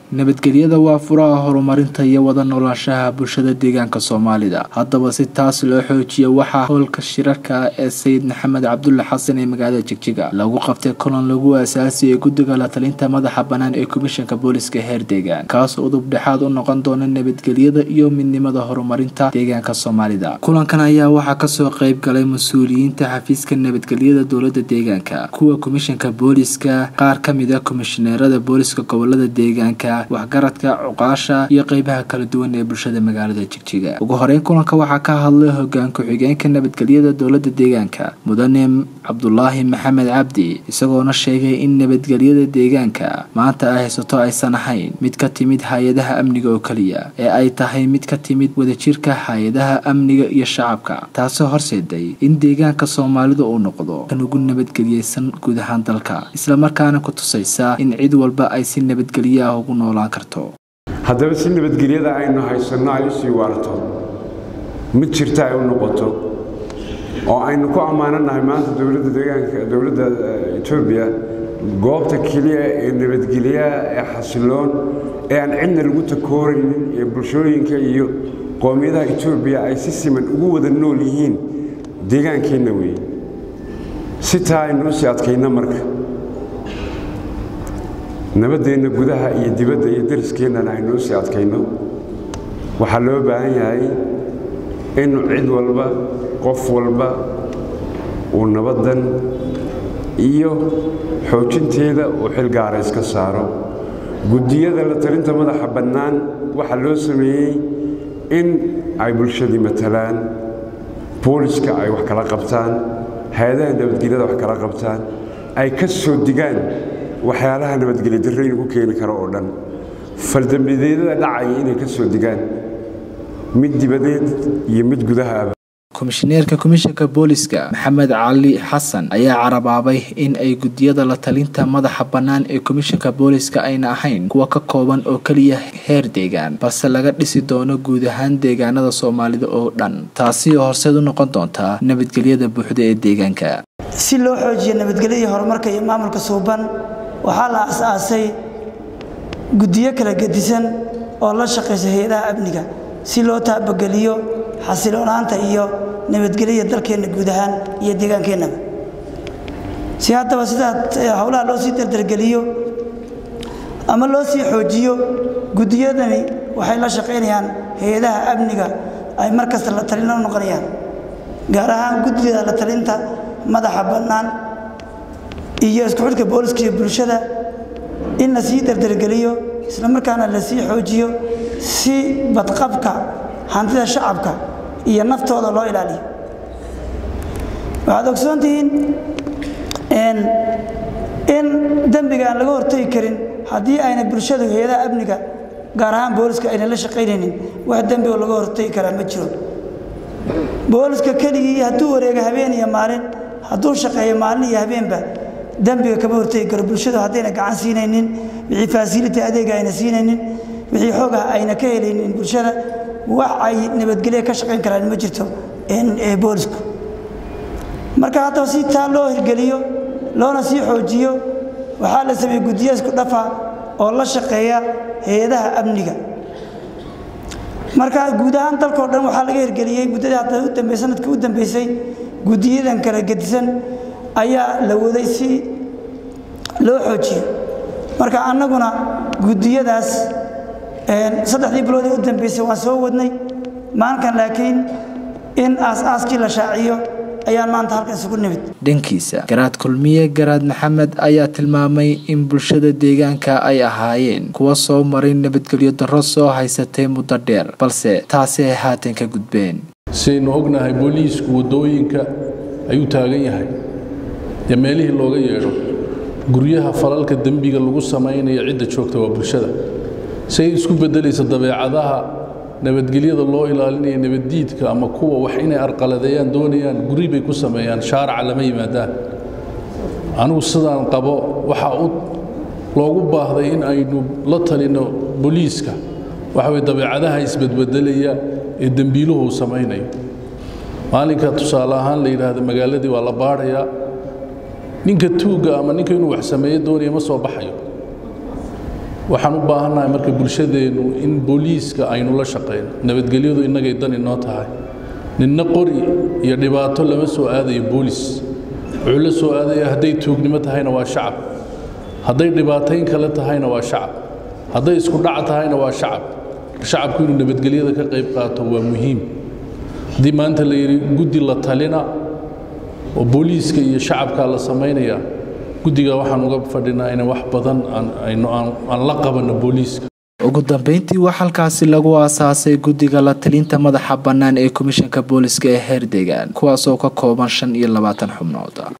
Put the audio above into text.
nabadgelyada waa furaha horumarinta iyo wada noolaanshaha bulshada deegaanka soomaalida haddaba si taas loo xoojiyo waxaa howlka shirarka ee sayid maxamed cabdulle xasan ee magaalada jigjiga lagu qabtay kulan lagu aasaasiyay guddiga la talinta madaxa bannaan ee komishanka booliska heer deegaan kaasoo udub dhexaad u noqon doona nabadgelyada iyo midnimada horumarinta deegaanka soomaalida kulankan ayaa waxaa kasoo qeyb galay mas-uuliyiinta xafiiska nabadgelyada dowlada deegaanka kuwa komishanka booliska qaar kamida komishineerada booliska gobolada deegaanka waxgaradka cuqaasha iyo qeybaha kala duwan ee bulshada magaalada jigjiga ugu horeyn kulanka waxaa ka hadlay hogaan ku-xigeenka nabadgelyada dowlada deegaanka mudane cabdulaahi maxamed cabdi isagoona sheegay in nabadgelyada deegaanka maanta ay haysato aysan ahayn mid ka timid hay-adaha amniga oo keliya ee ay tahay mid ka timid wadajirka hay-adaha amniga iyo shacabka taasoo horseeday in deegaanka soomaalida uu noqdo kan ugu nabadgeliyeysan guud ahaan dalka islamarkaana ku tusaysa in cid walba ay si nabadgelyo ah ugu noolaan karto haddaba si nabadgelyada aynu haysanno ay u sii waarto mid jirta ay u noqoto oo aynu ku ammaananahay maanta dowladda deegaanka dowladda etoobiya goobta keliya ee nabadgelyaha ee xasiloon ee aan cidna lagu takooraynin ee bulshooyinka iyo qoomiyadaha etoobiya ay si siman ugu wada nool yihiin deegaankeenna weeye si taa aynu u sii adkayno marka nabaddeenna gudaha iyo dibadda iyo dariskeennan aynu u sii adkayno waxaa loo baahan yahay in cid walba qof walba uu nabaddan iyo xoojinteeda uu xilgaara iska saaro guddiyada la talinta madaxa bannaan waxaa loo sameeyey in ay bulshadii matalaan booliska ay wax kala qabtaan hay-adaha nabadgelyada wax kala qabtaan ay ka soo digaan waxyaalaha nabadgelyo darraynu ku keeni karo oo dhan faldambideedada dhacaya inay ka soo digaan mid dibadeed iyo mid gudahaaba komishineerka komishanka booliska maxamed cali xasan ayaa carabaabay in ay guddiyada la talinta madaxa bannaan ee komishanka booliska ayna ahayn kuwa ka kooban oo keliya heer deegaan balse laga dhisi doono guud ahaan deegaanada soomaalida oo dhan taasi oo horseed u noqon doonta nabadgelyada buuxda ee deegaanka si loo xoojiyo nabadgelyadii horumarka iyo maamulka suuban waxaa la as-aasay guddiyo kala gedisan oo la shaqaysa hay-adaha amniga si loo taabageliyo xasiloonaanta iyo nabadgelyada dalkeenna guud ahaan iyo deegaankeenaba si haddaba sidaa howlaha loo sii dardargeliyo ama loo sii xoojiyo guddiyadani waxay la shaqaynayaan hay-adaha amniga ay mar kasta la talin u noqonayaan gaar ahaan guddida la talinta madaxa bannaan iyo isku xidhka booliska iyo bulshada in la sii dardargeliyo isla markaana la sii xoojiyo si badqabka hantida shacabka iyo naftooda loo ilaaliyo waxaad ogsoontihiin in dembiga aan laga hortegi karin haddii ayna bulshadu hay-adaha amniga gaar ahaan booliska ayna la shaqaynaynin wax dembi oo laga hortegi karaa ma jiro booliska keligii hadduu wareega habeen iyo maalin hadduu shaqeeyo maalin iyo habeenba dembiga kama hortegi karo bulshadu haddayna gacan siinaynin wixii faasiliti adeega ayna siinaynin wixii xooga ayna ka helaynin bulshada wax ay nabadgelya ka shaqayn karaan ma jirto boolisku marka haddaba si taa loo hirgeliyo loona sii xoojiyo waxaa la sameeyey guddiyo isku dhafa oo la shaqeeya hay-adaha amniga marka guud ahaan dalkao dhan waxaa laga hirgeliyey muddadii hadda u dambe sanadkii u dambeysay guddiyadan kala gedisan ayaa la waday si loo xoojiyo marka annaguna guddiyadaas saddexdii biloodii u dambeysay waan soo wadnay maalinkan laakiin in aas-aaskii la shaaciyo ayaan maanta halkan isugu nimid dhankiisa garaad kulmiye garaad maxamed ayaa tilmaamay in bulshada deegaanka ay ahaayeen kuwa soo maray nabadgelyo darro soo haysatay muddo dheer balse taasi ay haatan ka gudbeen sidaynu ognahay booliisku waddooyinka ayuu taagan yahay dee meelihii looga yeedho guryaha falalka dembiga lagu samaynaya cidda joogta waa bulshada say isku beddelaysa dabeecadaha nabadgelyada loo ilaalinaya nabaddiidka ama kuwa wax inay arqaladeeyaan doonayaan guri bay ku sameeyaan shaaraca lama yimaadaan anigu sidaan qabo waxaa u loogu baahday in aynu la talinno booliiska waxa weye dabeecadaha isbedbedelaya ee dembiiluhu samaynayo maalinka tusaale ahaan la yidhaahdo magaaladii waa la baadhayaa ninka tuugga ama ninka inuu wax sameeyo doonaya ma soo baxayo waxaan u baahannahay marka bulshadeennu in booliiska aynu la shaqayno nabadgelyadu innagay dan inoo tahay ninna qori iyo dhibaato lama soo aadayo boolis wuxuu la soo aadaya hadday tuugnimo tahayna waa shacab hadday dhibaatayn kale tahayna waa shacab hadday isku dhac tahayna waa shacab shacabku inuu nabadgelyada ka qayb qaato waa muhiim haddii maanta la yidhi guddi la talina oo booliiska iyo shacabkaa la samaynaya guddiga waxaan uga fadhinaa in wax badan aan la qabanno booliiska ugu dambeyntii waa halkaasi lagu aasaasay guddiga la talinta madaxa bannaan ee komishanka booliska ee heer deegaan kuwaasoo ka kooban shan iyo labaatan xubnood